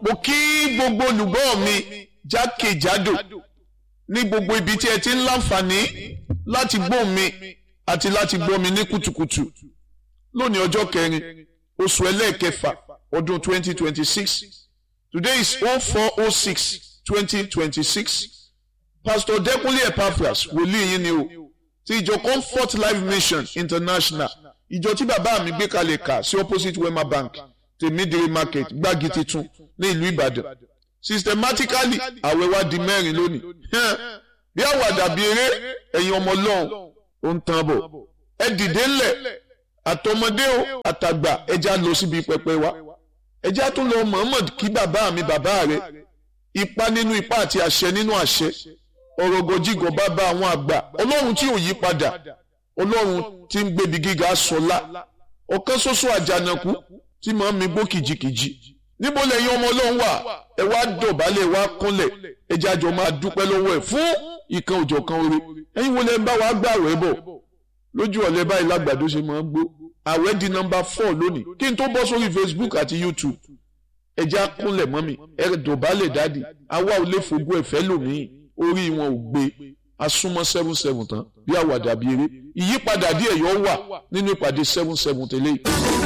mo kí gbogbo olùgbọ́ mi jákèjádò ní gbogbo ibi tí ẹ ti ń láǹfààní láti gbọ́ mi àti láti gbọ́ mi ní kùtùkùtù lónìí ọjọ́ kẹrin oṣù ẹlẹ́ẹ̀kẹfà ọdún 2026 today is 0406 2026 pastor Dẹ́kúnlé Epaphras wòlíì yín ni o ti ìjọ Comfort Life Mission International ìjọ tí bàbá mi gbé kalẹ̀ kà sí opposite Wema Bank tèmídìrí market gbági titun ní ìlú Ìbàdàn systematically àwẹ̀ wa di mẹ́rin lónìí bí àwàdà bí eré ẹ̀yin ọmọ Ọlọ́run ó ń tán bọ̀ ẹ dìde ńlẹ̀ àtọmọdé o àtàgbà ẹja lọ síbi pẹpẹ wa ẹja tún lọ Muhammad kí bàbá mi bàbá rẹ ipa nínú ipa àti àṣẹ nínú àṣẹ ọ̀rọ̀ gọjígọ̀ bàbá àwọn àgbà Ọlọ́run tí ò yí padà Ọlọ́run tí ń gbébi gíga sọlá ọ̀kan ṣoṣo àjànàkú tí màá mi gbó kìjikìji níbo lẹ́yìn ọmọ Ọlọ́run wà ẹ wá dọ̀bálẹ̀ wá kúnlẹ̀ ẹ jẹ́ àjọ máa dúpẹ́ lọ́wọ́ ẹ̀ fún ìkan òjọ̀kan oore ẹ̀yin wo lẹ́ ń bá wa gbà rẹ̀ bọ̀ lójú ọ̀lẹ́ báyìí lágbàdo ṣe máa ń gbó àwẹ̀ di nọ́mbà four lónìí kí n tó bọ́ sórí Facebook àti YouTube ẹ jẹ́ àkúnlẹ̀ mọ́ mi ẹ dọ̀bálẹ̀ dáàdì àwa ò lè fogún ẹ̀fẹ́ lòmíì orí wọn ò gbé asúnmọ́ seven seven tán bí àwàdà bí eré ìyípadà díẹ̀ yóò wà nínú ìpàdé seven seven tẹ́lẹ̀ yìí.